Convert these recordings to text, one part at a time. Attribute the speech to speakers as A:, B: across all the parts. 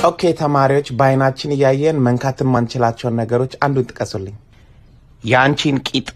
A: ኦኬ ተማሪዎች፣ በአይናችን እያየን መንካት የማንችላቸውን ነገሮች አንዱን ጥቀሱልኝ። የአንቺን ቂጥ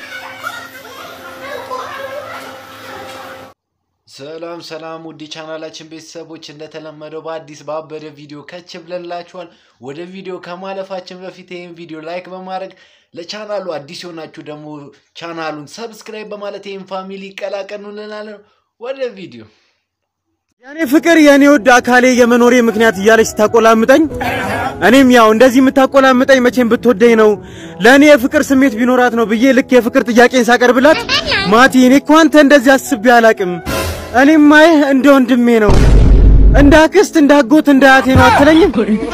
B: ሰላም ሰላም ውድ ቻናላችን ቤተሰቦች እንደተለመደው በአዲስ ባበደ ቪዲዮ ከች ብለንላችኋል። ወደ ቪዲዮ ከማለፋችን በፊት ይህን ቪዲዮ ላይክ በማድረግ ለቻናሉ አዲስ የሆናችሁ ደግሞ ቻናሉን ሰብስክራይብ በማለት ይህን ፋሚሊ ይቀላቀሉ እንላለን። ወደ ቪዲዮ
C: የኔ ፍቅር የኔ ውድ አካሌ የመኖሬ ምክንያት እያለች ስታቆላምጠኝ እኔም ያው እንደዚህ የምታቆላምጠኝ መቼም ብትወደኝ ነው ለእኔ የፍቅር ስሜት ቢኖራት ነው ብዬ ልክ የፍቅር ጥያቄን ሳቀርብላት ማቲ እኔ እኮ አንተ እንደዚህ አስቤ አላቅም እኔም ማየህ እንደ ወንድሜ ነው እንደ አክስት እንደ አጎት እንደ አያቴ ነው አትለኝም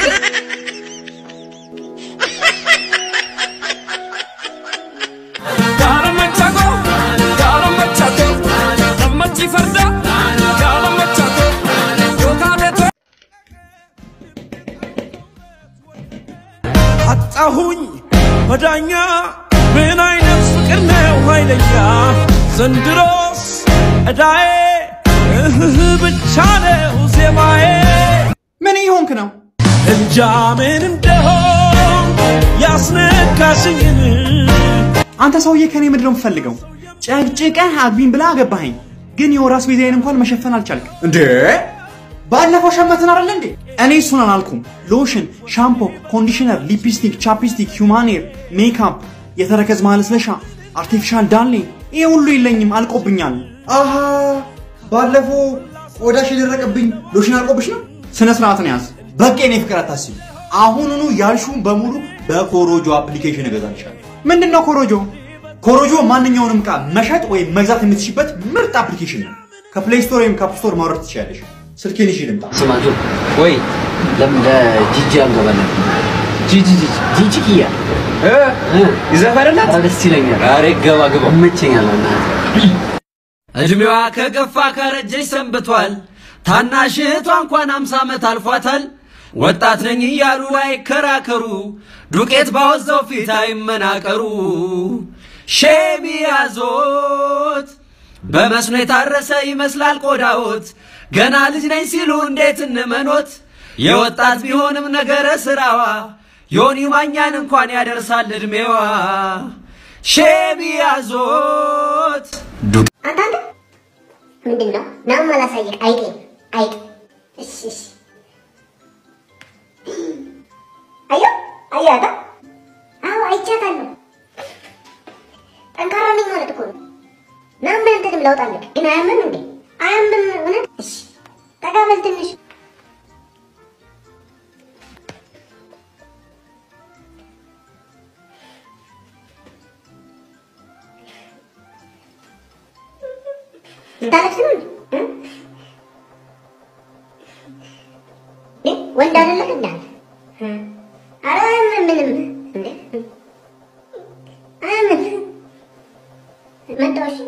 D: አጣሁኝ መዳኛ ምን አይነት ፍቅር ነው ኃይለኛ ዘንድሮስ እዳዬ እህህ ብቻ ነው ዜማዬ
E: ምን እየሆንክ ነው?
D: እንጃ ምን እንደሆን ያስነካሽኝን
E: አንተ ሰውዬ ከኔ ምንድን ነው የምትፈልገው? ጨቅጭቀህ አግቢኝ ብላ አገባኸኝ፣ ግን የወር አስቤዛዬን እንኳን መሸፈን አልቻልክ እንዴ? ባለፈው ሸመትን አይደል እንዴ? እኔ እሱን አላልኩም። ሎሽን፣ ሻምፖ፣ ኮንዲሽነር፣ ሊፕስቲክ፣ ቻፕስቲክ፣ ሂውማኔር፣ ሜካፕ፣ የተረከዝ ማለስለሻ፣ አርቲፊሻል ዳሌ፣ ይሄ ሁሉ የለኝም፣ አልቆብኛል። አሃ ባለፈው ቆዳሽ የደረቀብኝ ሎሽን አልቆብሽ ነው? ስነ ስርዓትን ያዝ። በቃ የኔ ፍቅር አታስቢ። አሁኑኑ ያልሹን በሙሉ በኮሮጆ አፕሊኬሽን እገዛልሻለሁ። ምንድን ነው ኮሮጆ? ኮሮጆ ማንኛውንም ዕቃ መሸጥ ወይም መግዛት የምትችበት ምርጥ አፕሊኬሽን ነው። ከፕሌይ ስቶር ወይም ከአፕ ስቶር ማውረድ ትችላለሽ። ስልኬን ይዤ ልምጣ።
F: ስማቱ ወይ ለምን ለጂጂ አንገባለን? ጂጂ ጂጂ ጂጂ ኪያ ይዘፈርላት ደስ ይለኛል። ኧረ ገባ ገባ ይመቸኛል።
D: እድሜዋ ከገፋ ካረጀች ሰንብቷል። ታናሽ እህቷ እንኳን አምሳ ዓመት አልፏታል። ወጣት ነኝ እያሉ አይከራከሩ፣ ዱቄት ባወዛው ፊት አይመናቀሩ። ሼም ያዞት በመስኖ የታረሰ ይመስላል ቆዳዎት። ገና ልጅ ነኝ ሲሉ እንዴት እንመኖት? የወጣት ቢሆንም ነገረ ስራዋ ዮኒ ማኛን እንኳን ያደርሳል እድሜዋ። ሼም ያዞት
G: አንተ አንተ ምንድን ነው ናም አላሳየህ አይጤ አይጥ እሺ እሺ አዮ አዮ አታ አዎ አይቻታለሁ ጠንካራ ነኝ ማለት እኮ ነው ናም በእንትንም ለውጥ አለህ ግን አያምም እንዴ አያምም እውነት እሺ ጠጋ በል ትንሽ ልታለቅስ ነው እንዴ? እ? እ? ወንድ አይደለም እንዳለ አረ አያምንም ምንም እንዴ አያምንም መጣሁ እሺ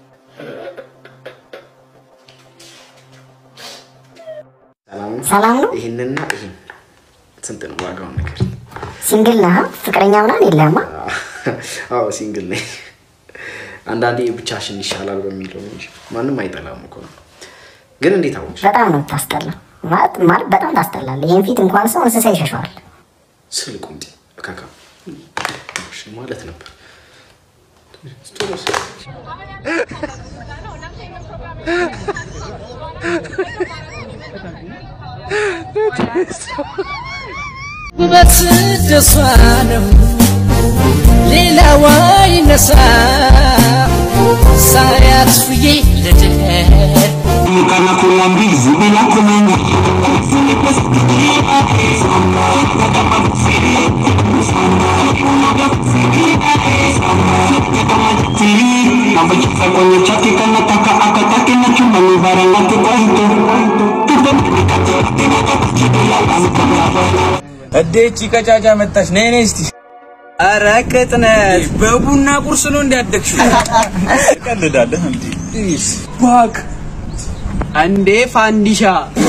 H: ሰላም ነው።
A: ይህንና ይህን ስንት ነው ዋጋውን ነገር?
H: ሲንግል ነህ? ፍቅረኛ ምናምን የለህማ?
A: አዎ ሲንግል ነኝ። አንዳንዴ ብቻሽን ይሻላል በሚለው ነው እንጂ ማንም አይጠላም እኮ ነው። ግን እንዴት አወቅሽ?
H: በጣም ነው የምታስጠላው። ማለት ማለት በጣም ታስጠላለህ። ይህን ፊት እንኳን ሰው እንስሳ ይሸሸዋል።
A: ስል ቁምጤ እካካ እሺ ማለት ነበር።
D: ውበት ደሷ ነው ሌላዋ ይነሳ ሳያት ፍዬ ልደር
I: እዴቺ ቀጫጫ መጣች። ነይ ነይ እስቲ። ኧረ ቅጥነት በቡና ቁርስ ነው እንዲያደግሽ። ቀልዳለህ እንዴ? ባክ አንዴ ፋንዲሻ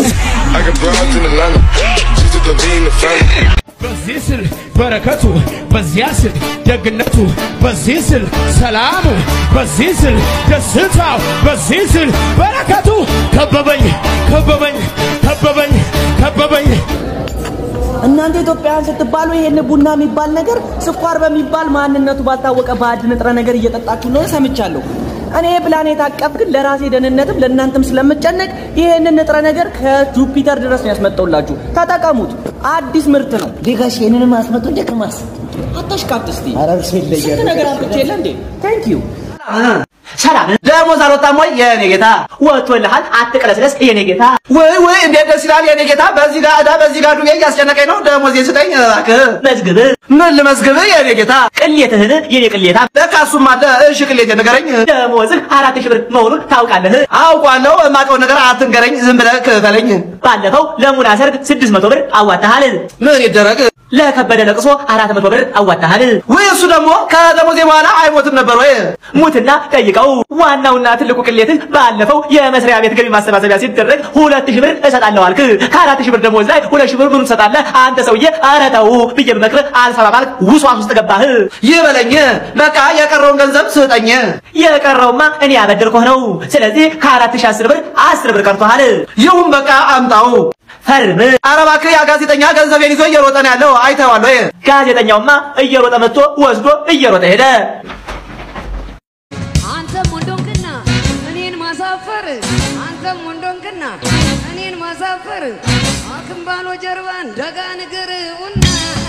D: በዚህ ስል በረከቱ በዚያ ስል ደግነቱ በዚህ ስል ሰላሙ በዚህ ስል ደስታው በዚህ ስል በረከቱ ከበበኝ ከበበኝ ከበበኝ ከበበኝ
J: እናንተ ኢትዮጵያውያን ስትባሉ ይሄን ቡና የሚባል ነገር ስኳር በሚባል ማንነቱ ባልታወቀ ባዕድ ንጥረ ነገር እየጠጣችሁ እንደሆነ ሰምቻለሁ። እኔ ፕላኔት አቀፍ ግን ለራሴ ደህንነትም ለእናንተም ስለምጨነቅ ይሄንን ንጥረ ነገር ከጁፒተር ድረስ ነው ያስመጣውላችሁ። ተጠቀሙት። አዲስ ምርት ነው።
F: ዴጋሽ ይህንንም አስመጡ ደቅማስ
J: አታሽቃት እስቲ።
F: ኧረ እርሱ ይለያል።
J: ስንት ነገር አምጥቼ የለ እንዴ? ታንክ ዩ
K: ሰላም ደሞዝ አልወጣም ወይ የኔ ጌታ? ወጥቶልሃል፣ አትቅለስለስ የኔ ጌታ።
A: ወይ ወይ እንዴት ደስ ይላል የኔ ጌታ። በዚህ ጋር ዕዳ በዚህ ጋር ዱቤ እያስጨነቀኝ ነው። ደሞዝ ስጠኝ እባክህ።
K: መዝግብ
A: ምን ልመዝግብ የኔ ጌታ?
K: ቅሌትህን የኔ ቅሌታ።
A: ለካ እሱም አለ። እሺ ቅሌት ንገረኝ።
K: ደሞዝህ አራት ሺህ ብር መሆኑን ታውቃለህ?
A: አውቋለሁ። የማውቀው ነገር አትንገረኝ፣ ዝም ብለህ ክፈለኝ።
K: ባለፈው ለሙና ሰርግ ስድስት መቶ ብር አዋጣሃል።
A: ምን ይደረግ?
K: ለከበደ ለቅሶ አራት መቶ ብር አዋጣሃል።
A: ወይ እሱ ደግሞ ከደሞዜ በኋላ አይሞትም ነበር ወይ?
K: ሙትና ጠይቀው። ዋናውና ትልቁ ቅሌትህ ባለፈው የመስሪያ ቤት ገቢ ማሰባሰቢያ ሲደረግ ሁለት ሺህ ብር እሰጣለሁ አልክ። ከአራት ሺህ ብር ደሞዝ ላይ ሁለት ሺህ ብር ምኑን ትሰጣለህ? አንተ ሰውዬ ኧረ ተው ብዬ ብመክርህ አልሰማ ባልክ ውስዋስ ውስጥ ገባህ።
A: ይበለኝ በቃ የቀረውን ገንዘብ ስጠኝ።
K: የቀረውማ እኔ ያበደርኩህ ነው። ስለዚህ ከአራት ሺህ አስር ብር አስር ብር ቀርቶሃል።
A: ይሁን በቃ አምጣው።
K: ፈርም።
A: ኧረ እባክህ ያ ጋዜጠኛ ገንዘቤን ይዞ እየሮጠ ነው ያለው። አይተዋል ወይ?
K: ጋዜጠኛውማ እየሮጠ መጥቶ ወስዶ እየሮጠ ሄደ።
L: አንተም ወንዶንክና እኔን ማሳፈር አንተም ወንዶንክና እኔን ማሳፈር አክምባሎ ጀርባን ደጋ ንግር ቡና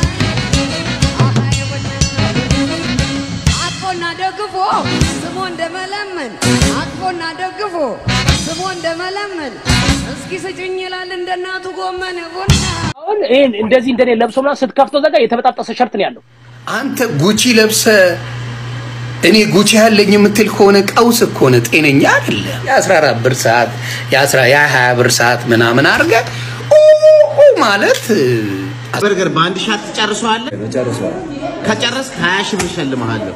L: አቅፎና ደግፎ ስሞ እንደመለመን አቅፎና ደግፎ ስሞ እንደመለመን እስኪ ስጭኝ ይላል እንደ እናቱ ጎመን ቡና
M: አሁን ይሄን እንደዚህ እንደኔ ለብሶ ምናምን ስትከፍተው ዘጋ የተበጣጠሰ ሸርት ነው ያለው።
N: አንተ ጉቺ ለብሰ እኔ ጉቺ ያለኝ የምትል ከሆነ ቀውስ እኮ ነው፣ ጤነኛ አይደለ። የ14 ብር ሰዓት የ20 ብር ሰዓት ምናምን አድርገ ማለት
O: በርገር በአንድ ሻት ትጨርሰዋለህ? ጨርሰዋል። ከጨረስክ 20 ሺህ ብር እሸልምሃለሁ።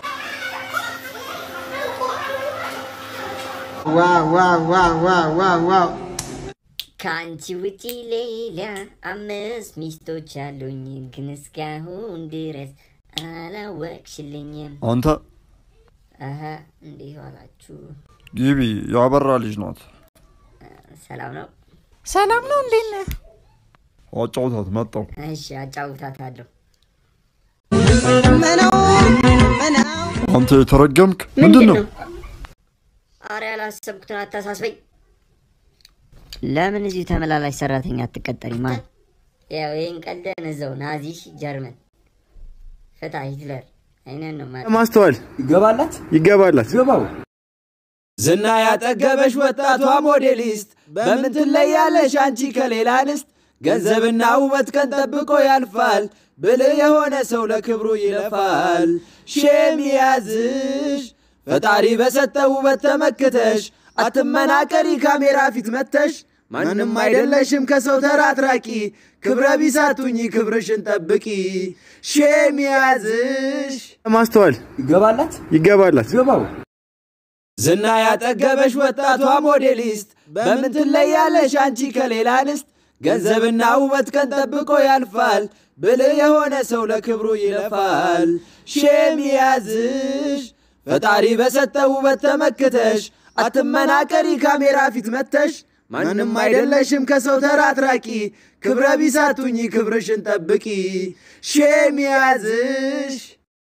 O: ዋው ዋው ዋው ዋው ዋው ዋው
P: ከአንቺ ውጪ ሌላ አምስት ሚስቶች አሉኝ፣ ግን እስካሁን ድረስ አላወቅሽልኝም።
Q: አንተ
P: አሀ እንዲህ ዋላችሁ።
Q: ግቢ፣ ያበራ ልጅ ናት።
P: ሰላም ነው?
R: ሰላም ነው። እንዴት ነህ?
Q: አጫውታት መጣው።
P: እሺ አጫውታታለሁ።
Q: አንተ የተረገምክ ምንድን ነው?
P: አረ ያላሰብኩትን አታሳስበኝ። ለምን እዚሁ ተመላላሽ ሰራተኛ አትቀጠሪ? ማን ያው ይህን ቀልደን እዛው ናዚሽ ጀርመን ፍታ ሂትለር አይነን ነው ማለት
C: ማስተዋል
E: ይገባላት
C: ይገባላት
E: ገባው
S: ዝና ያጠገበሽ ወጣቷ ሞዴሊስት በምን ትለያለሽ አንቺ ከሌላ እንስት? ገንዘብና ውበት ቀን ጠብቆ ያልፋል፣ ብልህ የሆነ ሰው ለክብሩ ይለፋል። ሼም ያዝሽ ፈጣሪ በሰጠው ውበት ተመክተሽ አትመናቀሪ ካሜራ ፊት መተሽ ማንም አይደለሽም ከሰው ተራ አትራቂ ክብረ ቢሳቱኝ ክብርሽን ጠብቂ ሼም ያዝሽ
C: ማስተዋል
E: ይገባላት
C: ይገባላት
E: ገባው
S: ዝና ያጠገበሽ ወጣቷ ሞዴሊስት በምን ትለያለሽ አንቺ ከሌላ እንስት? ገንዘብና ውበት ቀን ጠብቆ ያልፋል፣ ብልህ የሆነ ሰው ለክብሩ ይለፋል። ሼም ያዝሽ ፈጣሪ በሰጠው ውበት ተመክተሽ አትመናቀሪ ካሜራ ፊት መተሽ ማንም አይደለሽም ከሰው ተራ አትራቂ ክብረ ቢሳቱኝ ክብርሽን ጠብቂ ሼም ያዝሽ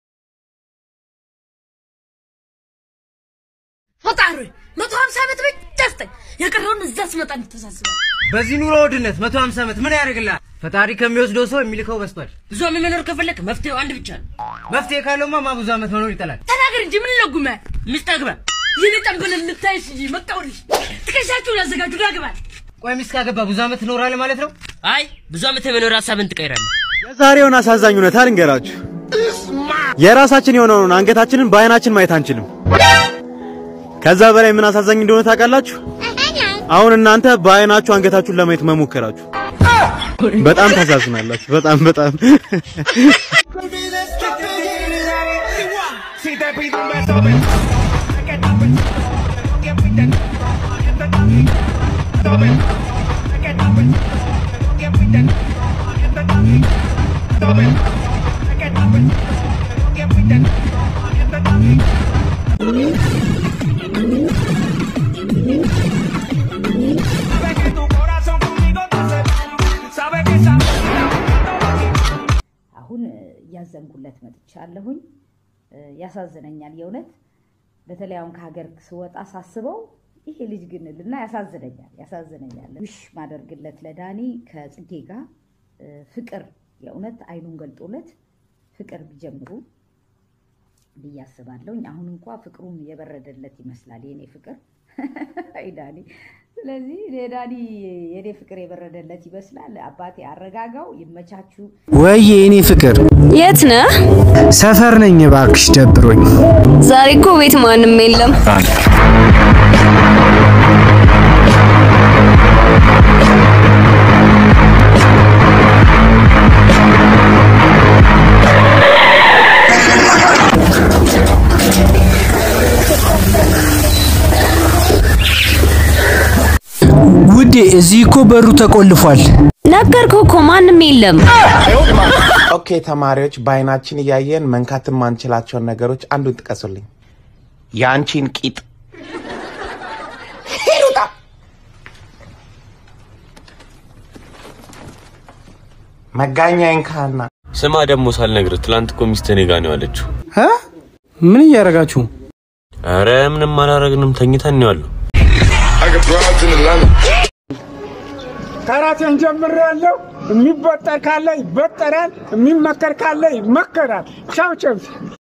T: ፈጣሪ መቶ ሀምሳ ዓመት ብቻ ስጠኝ። የቀረውን እዛ ስመጣ እንተሳስባል።
U: በዚህ ኑሮ ውድነት መቶ ሀምሳ ዓመት ምን ያደርግልሃል? ፈጣሪ ከሚወስደው ሰው የሚልከው በስቷል።
T: ብዙ ዓመት መኖር ከፈለክ መፍትሄው አንድ ብቻ ነው።
U: መፍትሄ ካለውማ ማ ብዙ ዓመት መኖር ይጠላል።
T: ተናገር እንጂ ምን ለጉመ ሚስት አግባ። የኔ ጠንበል ልታይሽ እንጂ መቃወልሽ ትከሻችሁን ያዘጋጁ ዳግባል።
U: ቆይ ሚስት ካገባ ብዙ ዓመት ትኖራለህ ማለት ነው?
T: አይ ብዙ ዓመት የመኖር ሀሳብን ትቀይራለህ።
C: የዛሬውን አሳዛኝ እውነታ ልንገራችሁ። የራሳችን የሆነውን አንገታችንን በአይናችን ማየት አንችልም። ከዛ በላይ ምን አሳዛኝ እንደሆነ ታውቃላችሁ? አሁን እናንተ በአይናችሁ አንገታችሁን ለማየት መሞከራችሁ በጣም ታሳዝናላችሁ። በጣም በጣም
D: Si te pido un beso, ven. Que te ven. Que fuiste. Que te ven. Ven. Que te ven. Que fuiste. Que te ven. Ven. Que te ven. Que fuiste. Que te ven. Sabe que tu corazón conmigo te hace daño. Sabe que esa
B: እያዘንኩለት መጥቻለሁኝ። እ፣ ያሳዝነኛል የእውነት በተለይ አሁን ከሀገር ስወጣ ሳስበው ይሄ ልጅ ግን ልና ያሳዝነኛል ያሳዝነኛል። ውሽ ማደርግለት ለዳኒ ከጽጌ ጋር እ፣ ፍቅር የእውነት አይኑን ገልጦለት ፍቅር ቢጀምሩ ብዬ አስባለሁኝ። አሁን እንኳ ፍቅሩም የበረደለት ይመስላል የኔ ፍቅር አይ ዳኒ። ስለዚህ የዳኒ የኔ ፍቅር የበረደለት ይመስላል። አባቴ አረጋጋው፣ ይመቻችሁ።
V: ወይ የኔ ፍቅር
W: የት ነህ?
V: ሰፈር ነኝ እባክሽ፣ ደብሮኝ።
W: ዛሬ እኮ ቤት ማንም የለም።
V: ውዴ እዚህ እኮ በሩ ተቆልፏል።
W: ነገርኩህ እኮ ማንም የለም።
X: ኦኬ ተማሪዎች፣ በአይናችን እያየን መንካት የማንችላቸውን ነገሮች አንዱን ጥቀሱልኝ። የአንቺን ቂጥ መጋኛዬን ካህና
Y: ስማ ደግሞ ሳልነግርህ ትላንት እኮ ሚስትህ እኔ ጋ ነው ያለችው።
V: እ? ምን እያደረጋችሁ?
Y: ኧረ ምንም አላረግንም፣ ተኝተን ነው ያለው።
Z: ከራሴን ጀምሬያለሁ። የሚበጠር ካለ ይበጠራል፣ የሚመከር ካለ ይመከራል። ቻው ቻው።